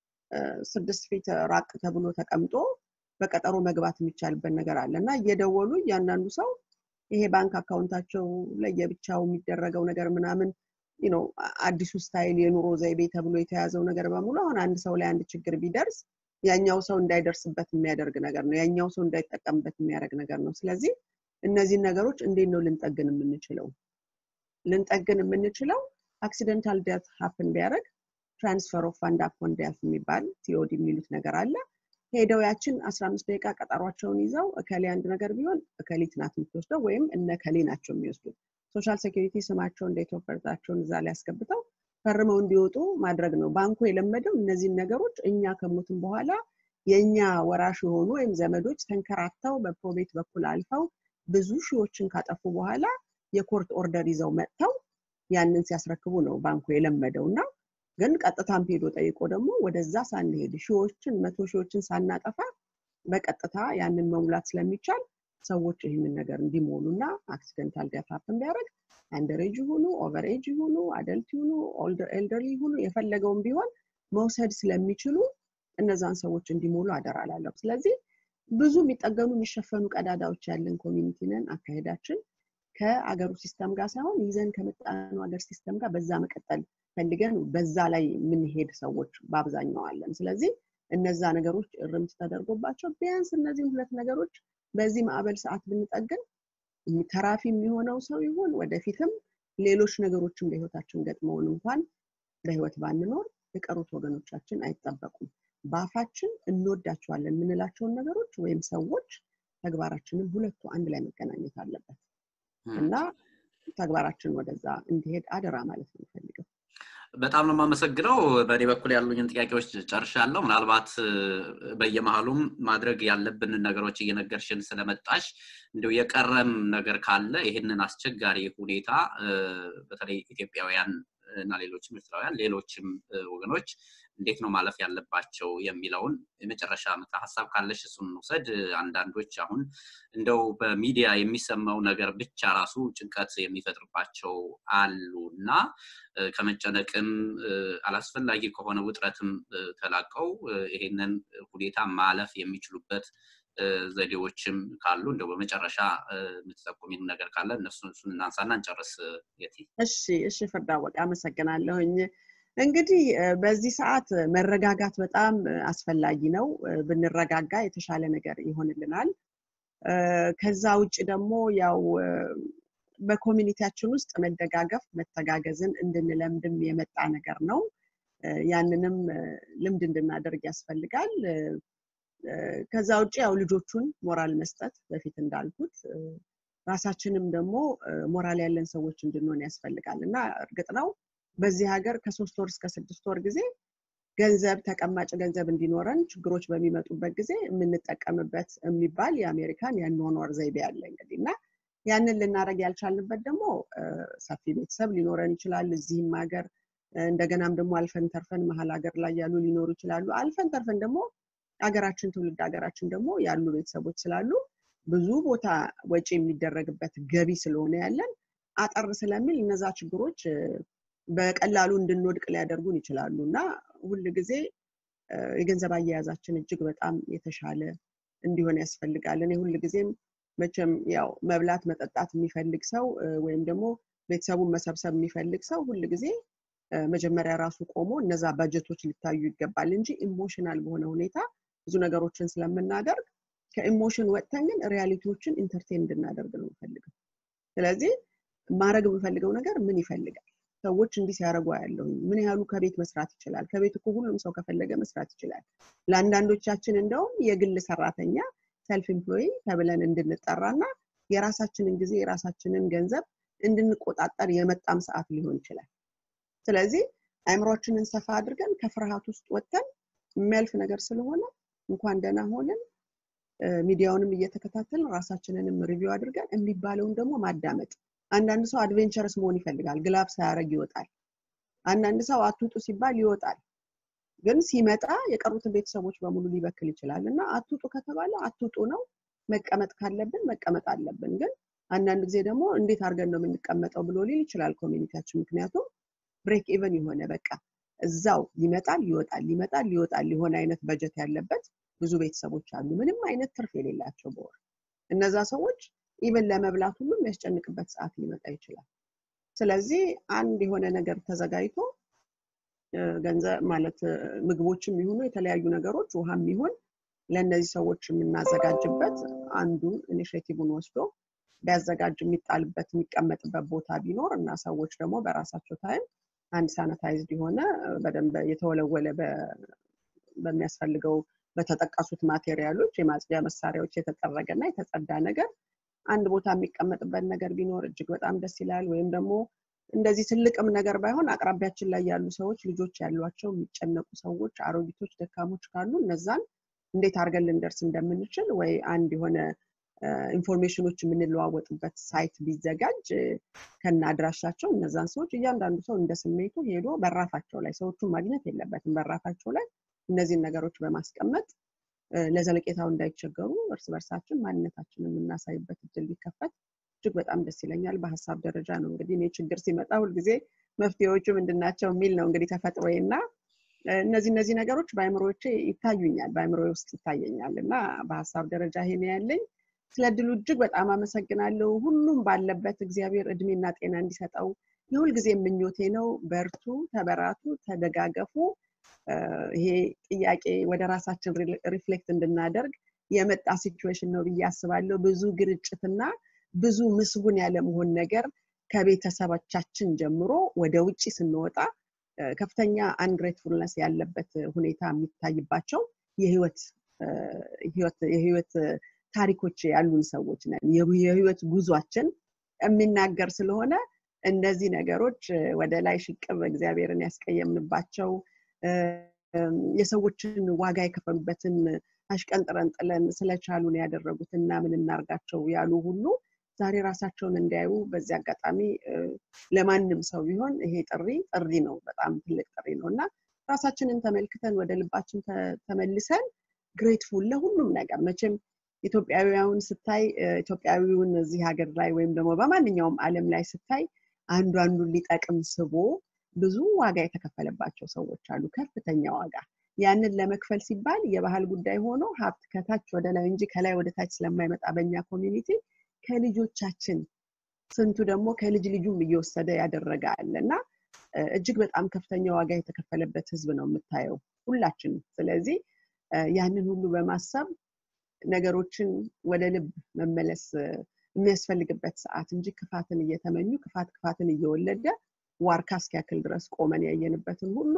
ስድስት ፊት ራቅ ተብሎ ተቀምጦ በቀጠሮ መግባት የሚቻልበት ነገር አለ እና እየደወሉ እያንዳንዱ ሰው ይሄ ባንክ አካውንታቸው ለየብቻው የሚደረገው ነገር ምናምን ነው አዲሱ ስታይል የኑሮ ዘይቤ ተብሎ የተያዘው ነገር በሙሉ አሁን አንድ ሰው ላይ አንድ ችግር ቢደርስ ያኛው ሰው እንዳይደርስበት የሚያደርግ ነገር ነው። ያኛው ሰው እንዳይጠቀምበት የሚያደርግ ነገር ነው። ስለዚህ እነዚህን ነገሮች እንዴት ነው ልንጠግን የምንችለው? ልንጠግን የምንችለው አክሲደንታል ዴት ሀፕን ቢያደርግ ትራንስፈር ኦፍ ፋንድ አፖን ዴት የሚባል ቲኦዲ የሚሉት ነገር አለ። ሄደው ያችን አስራ አምስት ደቂቃ ቀጠሯቸውን ይዘው እከሌ አንድ ነገር ቢሆን እከሊት ናት የምትወስደው ወይም እነ ከሌ ናቸው የሚወስዱት። ሶሻል ሴኪሪቲ ስማቸውን ዴት ኦፍ በርዛቸውን እዛ ላይ ያስገብተው ፈርመው እንዲወጡ ማድረግ ነው። ባንኩ የለመደው እነዚህን ነገሮች እኛ ከሞትም በኋላ የእኛ ወራሽ የሆኑ ወይም ዘመዶች ተንከራተው በፕሮቤት በኩል አልፈው ብዙ ሺዎችን ካጠፉ በኋላ የኮርት ኦርደር ይዘው መጥተው ያንን ሲያስረክቡ ነው ባንኩ የለመደው እና ግን ቀጥታም ሄዶ ጠይቆ ደግሞ ወደዛ ሳንሄድ ሺዎችን መቶ ሺዎችን ሳናጠፋ በቀጥታ ያንን መሙላት ስለሚቻል ሰዎች ይህንን ነገር እንዲሞሉ እና አክሲደንታል ዴት ሀፕን ቢያደርግ አንደሬጅ ይሁኑ ኦቨርኤጅ ይሁኑ አደልት ይሁኑ ኤልደርሊ ይሁኑ የፈለገውን ቢሆን መውሰድ ስለሚችሉ እነዛን ሰዎች እንዲሞሉ አደራ ላለሁ። ስለዚህ ብዙ የሚጠገኑ የሚሸፈኑ ቀዳዳዎች ያለን ኮሚኒቲ ነን። አካሄዳችን ከአገሩ ሲስተም ጋር ሳይሆን ይዘን ከመጣነው ሀገር ሲስተም ጋር በዛ መቀጠል ፈልገን በዛ ላይ የምንሄድ ሰዎች በአብዛኛው አለን። ስለዚህ እነዛ ነገሮች እርምት ተደርጎባቸው ቢያንስ እነዚህ ሁለት ነገሮች በዚህ ማዕበል ሰዓት ብንጠግን ተራፊ የሚሆነው ሰው ይሁን ወደፊትም ሌሎች ነገሮችን በህይወታችን ገጥመውን እንኳን በህይወት ባንኖር የቀሩት ወገኖቻችን አይጠበቁም። በአፋችን እንወዳቸዋለን የምንላቸውን ነገሮች ወይም ሰዎች ተግባራችንን ሁለቱ አንድ ላይ መገናኘት አለበት እና ተግባራችን ወደዛ እንዲሄድ አደራ ማለት ነው የምፈልገው። በጣም ነው የማመሰግነው። በእኔ በኩል ያሉኝን ጥያቄዎች ጨርሻለሁ። ምናልባት በየመሀሉም ማድረግ ያለብንን ነገሮች እየነገርሽን ስለመጣሽ እንዲሁ የቀረም ነገር ካለ ይህንን አስቸጋሪ ሁኔታ በተለይ ኢትዮጵያውያን እና ሌሎችም ኤርትራውያን ሌሎችም ወገኖች እንዴት ነው ማለፍ ያለባቸው የሚለውን የመጨረሻ ምክረ ሀሳብ ካለሽ እሱን እንውሰድ። አንዳንዶች አሁን እንደው በሚዲያ የሚሰማው ነገር ብቻ ራሱ ጭንቀት የሚፈጥርባቸው አሉ እና ከመጨነቅም አላስፈላጊ ከሆነ ውጥረትም ተላቀው ይሄንን ሁኔታ ማለፍ የሚችሉበት ዘዴዎችም ካሉ እንደው በመጨረሻ የምትጠቁሚን ነገር ካለ እነሱ እሱን እናንሳና እንጨርስ። የቲ እሺ፣ እሺ ፍርድ አወቀ አመሰግናለሁኝ። እንግዲህ በዚህ ሰዓት መረጋጋት በጣም አስፈላጊ ነው። ብንረጋጋ የተሻለ ነገር ይሆንልናል። ከዛ ውጭ ደግሞ ያው በኮሚኒቲያችን ውስጥ መደጋገፍ መተጋገዝን እንድንለምድም የመጣ ነገር ነው። ያንንም ልምድ እንድናደርግ ያስፈልጋል። ከዛ ውጭ ያው ልጆቹን ሞራል መስጠት በፊት እንዳልኩት ራሳችንም ደግሞ ሞራል ያለን ሰዎች እንድንሆን ያስፈልጋል እና እርግጥ ነው በዚህ ሀገር ከሶስት ወር እስከ ስድስት ወር ጊዜ ገንዘብ ተቀማጭ ገንዘብ እንዲኖረን ችግሮች በሚመጡበት ጊዜ የምንጠቀምበት የሚባል የአሜሪካን የአኗኗር ዘይቤ አለ እንግዲህ እና ያንን ልናደረግ ያልቻልንበት ደግሞ ሰፊ ቤተሰብ ሊኖረን ይችላል እዚህም ሀገር እንደገናም ደግሞ አልፈን ተርፈን መሀል ሀገር ላይ ያሉ ሊኖሩ ይችላሉ አልፈን ተርፈን ደግሞ ሀገራችን ትውልድ ሀገራችን ደግሞ ያሉ ቤተሰቦች ስላሉ ብዙ ቦታ ወጪ የሚደረግበት ገቢ ስለሆነ ያለን አጠር ስለሚል እነዛ ችግሮች በቀላሉ እንድንወድቅ ሊያደርጉን ይችላሉ እና ሁል ጊዜ የገንዘብ አያያዛችን እጅግ በጣም የተሻለ እንዲሆን ያስፈልጋል እኔ ሁል ጊዜም መቼም ያው መብላት መጠጣት የሚፈልግ ሰው ወይም ደግሞ ቤተሰቡን መሰብሰብ የሚፈልግ ሰው ሁል ጊዜ መጀመሪያ ራሱ ቆሞ እነዛ በጀቶች ሊታዩ ይገባል እንጂ ኢሞሽናል በሆነ ሁኔታ ብዙ ነገሮችን ስለምናደርግ ከኢሞሽን ወጥተን ግን ሪያሊቲዎችን ኢንተርቴን እንድናደርግ ነው የምፈልገው ስለዚህ ማድረግ የምፈልገው ነገር ምን ይፈልጋል ሰዎች እንዲህ ሲያደርጉ ያለሁኝ ምን ያህሉ ከቤት መስራት ይችላል ከቤት እኮ ሁሉም ሰው ከፈለገ መስራት ይችላል ለአንዳንዶቻችን እንደውም የግል ሰራተኛ ሰልፍ ኤምፕሎይ ተብለን እንድንጠራና የራሳችንን ጊዜ የራሳችንን ገንዘብ እንድንቆጣጠር የመጣም ሰዓት ሊሆን ይችላል ስለዚህ አእምሯችንን ሰፋ አድርገን ከፍርሃት ውስጥ ወጥተን የሚያልፍ ነገር ስለሆነ እንኳን ደህና ሆንን ሚዲያውንም እየተከታተልን ራሳችንንም ሪቪው አድርገን የሚባለውን ደግሞ ማዳመጥ አንዳንድ ሰው አድቬንቸርስ መሆን ይፈልጋል ግላብ ሳያደረግ ይወጣል አንዳንድ ሰው አትውጡ ሲባል ይወጣል ግን ሲመጣ የቀሩትን ቤተሰቦች በሙሉ ሊበክል ይችላል እና አትውጡ ከተባለ አትውጡ ነው መቀመጥ ካለብን መቀመጥ አለብን ግን አንዳንድ ጊዜ ደግሞ እንዴት አድርገን ነው የምንቀመጠው ብሎ ሊል ይችላል ኮሚኒቲያችን ምክንያቱም ብሬክ ኢቨን የሆነ በቃ እዛው ይመጣል ይወጣል ይመጣል ይወጣል የሆነ አይነት በጀት ያለበት ብዙ ቤተሰቦች አሉ ምንም አይነት ትርፍ የሌላቸው በወር እነዛ ሰዎች ኢቨን ለመብላት ሁሉ የሚያስጨንቅበት ሰዓት ሊመጣ ይችላል ስለዚህ አንድ የሆነ ነገር ተዘጋጅቶ ገንዘብ ማለት ምግቦችም ይሁኑ የተለያዩ ነገሮች ውሃም ይሁን ለእነዚህ ሰዎች የምናዘጋጅበት አንዱ ኢኒሽቲቭን ወስዶ ቢያዘጋጅ የሚጣልበት የሚቀመጥበት ቦታ ቢኖር እና ሰዎች ደግሞ በራሳቸው ታይም አንድ ሳኒታይዝድ የሆነ በደንብ የተወለወለ በሚያስፈልገው በተጠቀሱት ማቴሪያሎች የማጽጃ መሳሪያዎች የተጠረገ እና የተጸዳ ነገር አንድ ቦታ የሚቀመጥበት ነገር ቢኖር እጅግ በጣም ደስ ይላል ወይም ደግሞ እንደዚህ ትልቅም ነገር ባይሆን አቅራቢያችን ላይ ያሉ ሰዎች ልጆች ያሏቸው የሚጨነቁ ሰዎች አሮጊቶች ደካሞች ካሉ እነዛን እንዴት አድርገን ልንደርስ እንደምንችል ወይ አንድ የሆነ ኢንፎርሜሽኖች የምንለዋወጥበት ሳይት ቢዘጋጅ ከነ አድራሻቸው እነዛን ሰዎች እያንዳንዱ ሰው እንደ ስሜቱ ሄዶ በራፋቸው ላይ ሰዎቹን ማግኘት የለበትም በራፋቸው ላይ እነዚህን ነገሮች በማስቀመጥ ለዘለቄታው እንዳይቸገሩ እርስ በርሳችን ማንነታችንን የምናሳይበት እድል ቢከፈት እጅግ በጣም ደስ ይለኛል በሀሳብ ደረጃ ነው እንግዲህ እኔ ችግር ሲመጣ ሁልጊዜ መፍትሄዎቹ ምንድናቸው የሚል ነው እንግዲህ ተፈጥሮዬ እና እነዚህ እነዚህ ነገሮች በአእምሮቼ ይታዩኛል በአእምሮ ውስጥ ይታየኛል እና በሀሳብ ደረጃ ይሄን ያለኝ ስለ እድሉ እጅግ በጣም አመሰግናለሁ ሁሉም ባለበት እግዚአብሔር እድሜና ጤና እንዲሰጠው የሁል ጊዜ ምኞቴ ነው በርቱ ተበራቱ ተደጋገፉ ይሄ ጥያቄ ወደ ራሳችን ሪፍሌክት እንድናደርግ የመጣ ሲቹዌሽን ነው ብዬ አስባለሁ ብዙ ግርጭትና ብዙ ምስጉን ያለመሆን ነገር ከቤተሰቦቻችን ጀምሮ ወደ ውጭ ስንወጣ ከፍተኛ አንግሬትፉልነስ ያለበት ሁኔታ የሚታይባቸው የህይወት ታሪኮች ያሉን ሰዎች ነን የህይወት ጉዟችን የሚናገር ስለሆነ እነዚህ ነገሮች ወደ ላይ ሽቅብ እግዚአብሔርን ያስቀየምንባቸው የሰዎችን ዋጋ የከፈሉበትን አሽቀንጥረን ጥለን ስለቻሉን ያደረጉትና ምን እናርጋቸው ያሉ ሁሉ ዛሬ ራሳቸውን እንዲያዩ በዚህ አጋጣሚ ለማንም ሰው ቢሆን ይሄ ጥሪ ጥሪ ነው በጣም ትልቅ ጥሪ ነው እና ራሳችንን ተመልክተን ወደ ልባችን ተመልሰን ግሬትፉል ለሁሉም ነገር መቼም ኢትዮጵያዊውን ስታይ ኢትዮጵያዊውን እዚህ ሀገር ላይ ወይም ደግሞ በማንኛውም አለም ላይ ስታይ አንዱ አንዱን ሊጠቅም ስቦ ብዙ ዋጋ የተከፈለባቸው ሰዎች አሉ ከፍተኛ ዋጋ ያንን ለመክፈል ሲባል የባህል ጉዳይ ሆኖ ሀብት ከታች ወደ ላይ እንጂ ከላይ ወደ ታች ስለማይመጣ በኛ ኮሚኒቲ ከልጆቻችን ስንቱ ደግሞ ከልጅ ልጁም እየወሰደ ያደረገ አለ እና እጅግ በጣም ከፍተኛ ዋጋ የተከፈለበት ህዝብ ነው የምታየው ሁላችንም ስለዚህ ያንን ሁሉ በማሰብ ነገሮችን ወደ ልብ መመለስ የሚያስፈልግበት ሰዓት እንጂ ክፋትን እየተመኙ ክፋት ክፋትን እየወለደ ዋርካ እስኪያክል ድረስ ቆመን ያየንበትን ሁሉ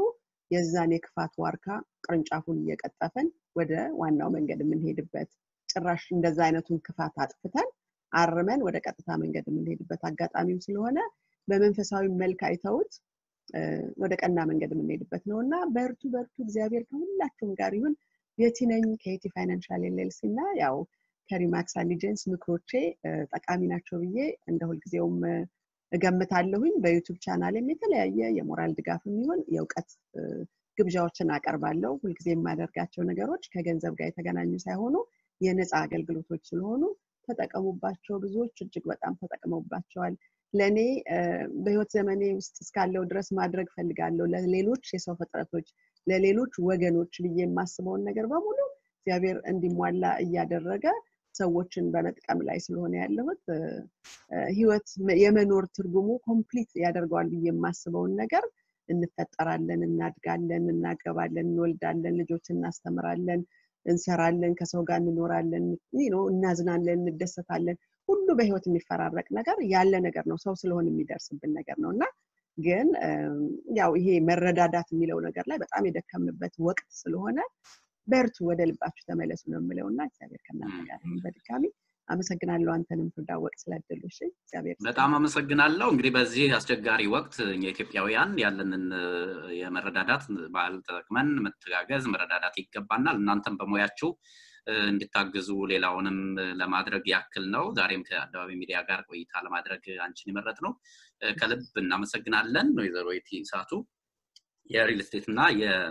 የዛን የክፋት ዋርካ ቅርንጫፉን እየቀጠፍን ወደ ዋናው መንገድ የምንሄድበት ጭራሽ እንደዛ አይነቱን ክፋት አጥፍተን አርመን ወደ ቀጥታ መንገድ የምንሄድበት አጋጣሚው ስለሆነ በመንፈሳዊ መልክ አይተውት ወደ ቀና መንገድ የምንሄድበት ነው እና በርቱ በርቱ እግዚአብሔር ከሁላችሁም ጋር ይሁን የቲነኝ ከየቲ ፋይናንሻል ኤልኤልሲ እና ያው ከሪማክስ አሊጀንስ ምክሮቼ ጠቃሚ ናቸው ብዬ እንደ ሁልጊዜውም እገምታለሁኝ በዩቱብ ቻናልም የተለያየ የሞራል ድጋፍ የሚሆን የእውቀት ግብዣዎችን አቀርባለሁ ሁልጊዜ የማደርጋቸው ነገሮች ከገንዘብ ጋር የተገናኙ ሳይሆኑ የነፃ አገልግሎቶች ስለሆኑ ተጠቀሙባቸው ብዙዎች እጅግ በጣም ተጠቅመውባቸዋል ለእኔ በህይወት ዘመኔ ውስጥ እስካለው ድረስ ማድረግ ፈልጋለሁ ለሌሎች የሰው ፍጥረቶች ለሌሎች ወገኖች ብዬ የማስበውን ነገር በሙሉ እግዚአብሔር እንዲሟላ እያደረገ ሰዎችን በመጥቀም ላይ ስለሆነ ያለሁት ህይወት የመኖር ትርጉሙ ኮምፕሊት ያደርገዋል ብዬ የማስበውን ነገር እንፈጠራለን እናድጋለን እናገባለን እንወልዳለን ልጆች እናስተምራለን እንሰራለን ከሰው ጋር እንኖራለን እናዝናለን እንደሰታለን ሁሉ በህይወት የሚፈራረቅ ነገር ያለ ነገር ነው ሰው ስለሆን የሚደርስብን ነገር ነው እና ግን ያው ይሄ መረዳዳት የሚለው ነገር ላይ በጣም የደከምንበት ወቅት ስለሆነ በርቱ ወደ ልባችሁ ተመለሱ ነው የምለው እና እግዚአብሔር ከእናንተ ጋር በድጋሚ አመሰግናለሁ አንተንም ፍዳወቅ ስላደሉ እግዚአብሔር በጣም አመሰግናለሁ እንግዲህ በዚህ አስቸጋሪ ወቅት እኛ ኢትዮጵያውያን ያለንን የመረዳዳት ባህል ተጠቅመን መተጋገዝ መረዳዳት ይገባናል እናንተም በሙያችሁ እንድታግዙ ሌላውንም ለማድረግ ያክል ነው ዛሬም ከአደባባይ ሚዲያ ጋር ቆይታ ለማድረግ አንቺን የመረጥ ነው ከልብ እናመሰግናለን ወይዘሮ የቲ ሳቱ የሪል ስቴት እና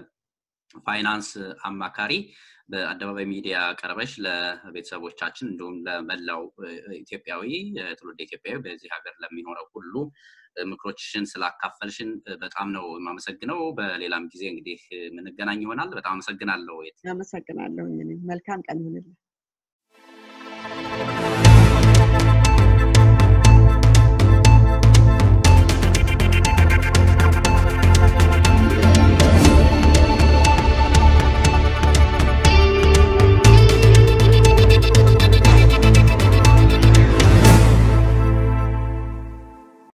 የፋይናንስ አማካሪ በአደባባይ ሚዲያ ቀርበሽ ለቤተሰቦቻችን እንዲሁም ለመላው ኢትዮጵያዊ ትውልድ ኢትዮጵያዊ በዚህ ሀገር ለሚኖረው ሁሉ ምክሮችሽን ስላካፈልሽን በጣም ነው የማመሰግነው በሌላም ጊዜ እንግዲህ የምንገናኝ ይሆናል በጣም አመሰግናለሁ አመሰግናለሁ መልካም ቀን ይሁንልን